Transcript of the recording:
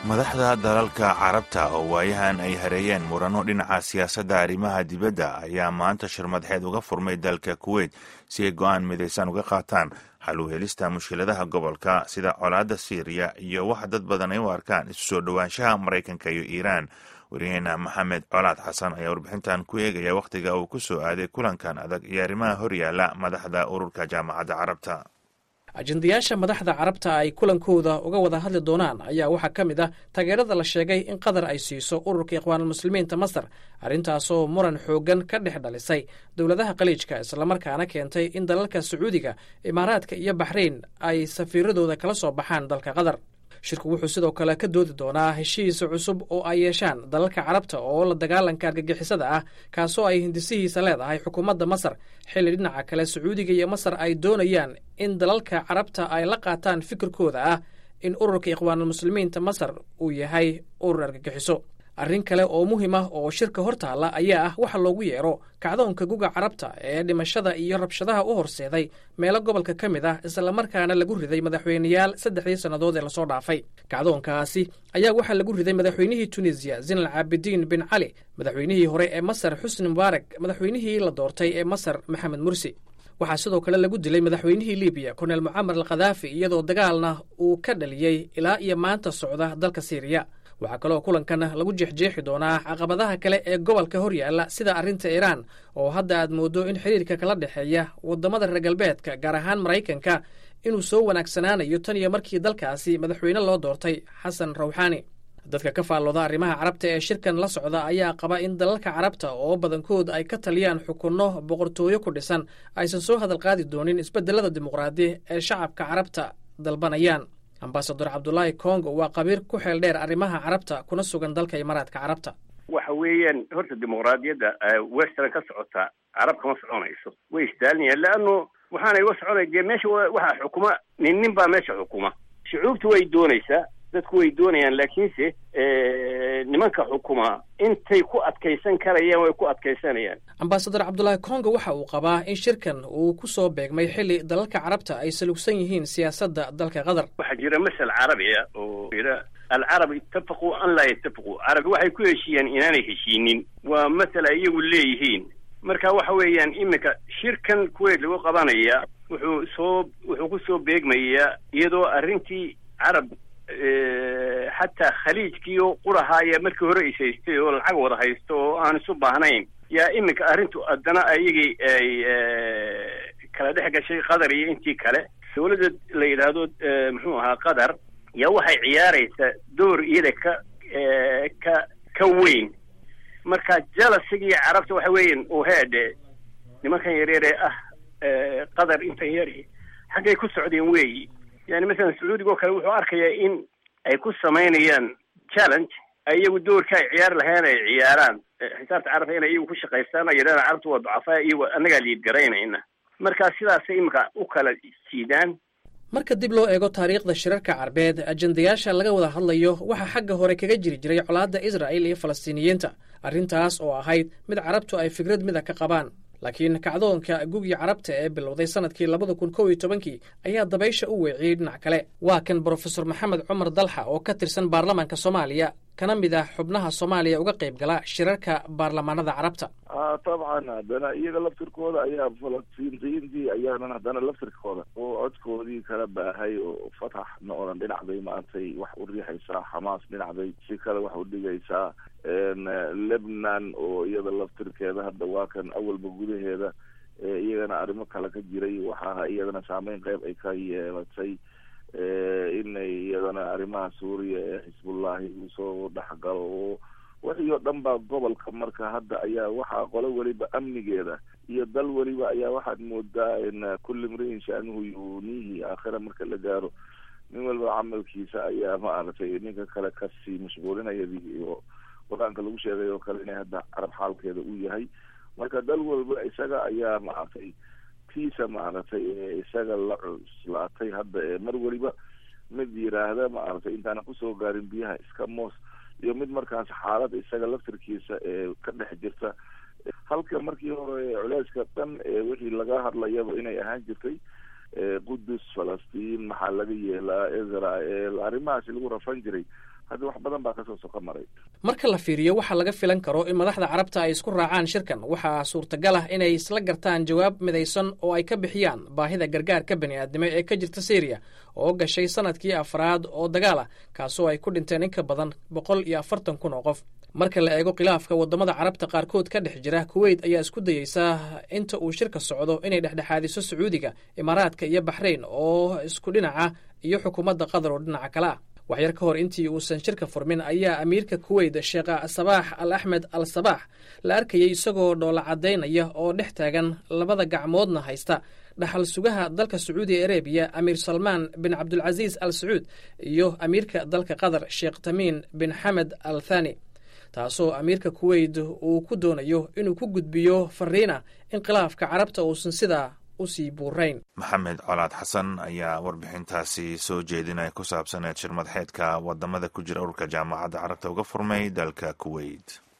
madaxda dalalka carabta oo waayahan ay hareeyeen murano dhinaca siyaasadda arrimaha dibadda ayaa maanta shirmadxeed uga furmay dalka kuweyt si ay go'aan midaysan uga qaataan xal u helista mushkiladaha gobolka sida colaadda siiriya iyo waxa dad badan ay u arkaan isu soo dhowaanshaha maraykanka iyo iiraan wariyaheena maxamed colaad xasan ayaa warbixintan ku eegaya wakhtiga uu ku soo aaday kulankan adag iyo arrimaha horyaala madaxda ururka jaamacadda carabta ajendayaasha madaxda carabta ay kulankooda uga wada hadli doonaan ayaa waxaa ka mid ah taageerada la sheegay in qatar ay siiso ururka ikhwaanulmuslimiinta masar arrintaasoo muran xooggan ka dhex dhalisay dowladaha khaliijka islamarkaana keentay in dalalka sacuudiga imaaraadka iyo baxrayn ay safiiradooda kala soo baxaan dalka qatar shirku wuxuu sidoo kale ka doodi doonaa heshiis cusub oo ay yeeshaan dalalka carabta oo la dagaalanka argagixisada ah kaasoo ay hindisihiisa leedahay xukuumadda masar xilli dhinaca kale sacuudiga iyo masar ay doonayaan in dalalka carabta ay la qaataan fikirkooda ah in ururka ikhwaanulmuslimiinta masar uu yahay urur argagixiso arrin kale oo muhiim ah oo shirka hor taalla ayaa ah waxa loogu yeero kacdoonka guga carabta ee dhimashada iyo rabshadaha u horseeday meelo gobolka ka mid ah islamarkaana lagu riday madaxweyneyaal saddexdii sannadood ee lasoo dhaafay kacdoonkaasi ayaa waxaa lagu riday madaxweynihii tunisiya zinal caabidiin bin cali madaxweynihii hore ee masar xusni mubaarak madaxweynihii la doortay ee masar maxamed mursi waxaa sidoo kale lagu dilay madaxweynihii libiya korneel mucamar al khadaafi iyadoo dagaalna uu ka dhaliyey ilaa iyo maanta socda dalka siiriya waxaa kaloo kulankan lagu jeexjeexi doonaa caqabadaha kale ee gobolka hor yaalla sida arrinta iiraan oo hadda aad mooddo in xiriirka kala dhexeeya waddamada reer galbeedka gaar ahaan maraykanka inuu soo wanaagsanaanayo tan iyo markii dalkaasi madaxweyne loo doortay xasan rawxaani dadka ka faallooda arrimaha carabta ee shirkan la socda ayaa qaba in dalalka carabta oo badankood ay ka taliyaan xukunno boqortooyo ku dhisan aysan soo hadal qaadi doonin isbeddelada dimuqraadi ee shacabka carabta dalbanayaan ambasador cabdulaahi congo waa qabiir ku xeel dheer arrimaha carabta kuna sugan dalka imaaraadka carabta waxa weeyaan horta dimuqraadiyadda western ka socota carab kama soconayso way istaalinayaan leano waxaanay uga soconay dee meesha waxaa xukuma nin nin baa meesha xukuma shucuubtu way doonaysaa dadku way doonayaan laakiinse nimanka xukuma intay ku adkaysan karayaan way ku adkaysanayaan ambasador cabdulaahi congo waxa uu qabaa in shirkan uu ku soo beegmay xilli dalalka carabta ay salugsan yihiin siyaasadda dalka qatar waxaa jira masal carabiya oo yidha alcarab itafaquu an laa yatafaquu carabi waxay ku heshiiyeen inaanay heshiinin waa masal ay iyagu leeyihiin marka waxa weeyaan iminka shirkan kuweyt lagu qabanaya wuxuu soo wuxuu ku soo beegmayaa iyadoo arrintii carab xataa khaliijkiio qurahaaya markii hore is haystay oo lacag wada haysto oo aan isu baahnayn yaa iminka arrintu haddana ayagii ay kala dhex gashay qatar iyo intii kale dawladda la yidhaahdo muxuu ahaa qatar yaa waxay ciyaaraysaa door iyada ka ka ka weyn marka jalasigii carabta waxa weeyan oo heedhe nimankan yaryare ah qatar intan yari xaggay ku socdeen weeyi yani masalan sacuudiga oo kale wuxuu arkayaa in ay ku samaynayaan challenge iyagu doorka ay ciyaar lahayn ay ciyaaraan xisaabta carabta inay iyagu ku shaqaystaan oo yidhahda carabta waa ducafaa iyago annagaa liidgaraynayna marka sidaasay iminka u kala jiidaan marka dib loo eego taariikhda shirarka carbeed ajendayaasha laga wada hadlayo waxaa xagga hore kaga jiri jiray colaadda israa'il iyo falastiiniyiinta arrintaas oo ahayd mid carabtu ay fikrad mida ka qabaan laakiin kacdoonka gugii carabta ee bilowday sanadkii labada kun kow iyo tobankii ayaa dabaysha u weeciyey dhinac kale waa kan brofesor maxamed cumar dalxa oo ka tirsan baarlamaanka soomaaliya kana mid ah xubnaha soomaaliya uga qayb gala shirarka baarlamaanada carabta dabcan haddana iyaga laftirkooda ayaa falastiintiyiintii ayaanan haddana laftirkooda oo codkoodii kala baahay oo fatax na oran dhinacday maantay wax u riixaysaa xamaas dhinacday si kale wax u dhigaysaa lebnan oo iyada laftirkeeda hadda waa kan awalba gudaheeda iyagana arrimo kale ka jiray waxaa iyadana saameyn qeyb ay ka yeelatay inay iyadana arrimaha suuriya ee xisbullahi uu soo dhexgalo oo wixii oo dhan baa gobolka marka hadda ayaa waxaa qolo weliba amnigeeda iyo dal weliba ayaa waxaad moodaa in kulli mriin shaanuhu yunihi aakhira marka la gaaro nin waliba camalkiisa ayaa maaragtay ninka kale kasii mashquulinayadii iyo qur-aanka lagu sheegay oo kale inay hadda carab xaalkeeda uu yahay marka dal walba isaga ayaa maaragtay tiisa maaragtay ee isaga la cuslaatay hadda ee mar weliba mid yiraahda maaragtay intaana kusoo gaarin biyaha iska moos iyo mid markaas xaalad isaga laftirkiisa ee ka dhex jirta halka markii hore culeyska dhan ee wixii laga hadlayaba inay ahaan jirtay qudus falastiin maxaa laga yeelaa israel arrimahaasi lagu rafan jiray hadda wax badan baa kasoo soka maray marka la fiiriyo waxaa laga filan karo in madaxda carabta ay isku raacaan shirkan waxaa suurtagal ah inay isla gartaan jawaab midaysan oo ay ka bixiyaan baahida gargaarka bani aadnimo ee ka jirta syriya oo gashay sanadkii afraad oo dagaal ah kaasoo ay ku dhinteen in ka badan boqol iyo afartan kun oo qof marka la eego khilaafka waddamada carabta qaarkood ka dhex jira kuweyt ayaa isku dayeysa inta uu shirka socdo inay dhexdhexaadiso sacuudiga imaaraadka iyo baxrayn oo isku dhinaca iyo xukuumadda qatar oo dhinaca kale ah waxyar ka hor intii uusan shirka furmin ayaa amiirka kuweyt sheekh sabaax al axmed al sabaax la arkayay isagoo dhoola caddaynaya oo dhex taagan labada gacmoodna haysta dhaxal sugaha dalka sacuudi arabiya amiir salmaan bin cabdulcasiis al sacuud iyo amiirka dalka qatar sheekh tamiin bin xamed al thani taasoo amiirka kuweyt uu ku doonayo inuu ku gudbiyo fariina in khilaafka carabta uusan sidaa usii buurayn maxamed colaad xasan ayaa warbixintaasi soo jeedinaya ku saabsaneed shir madaxeedka wadamada ku jira ururka jaamacadda carabta uga furmay dalka kuweyt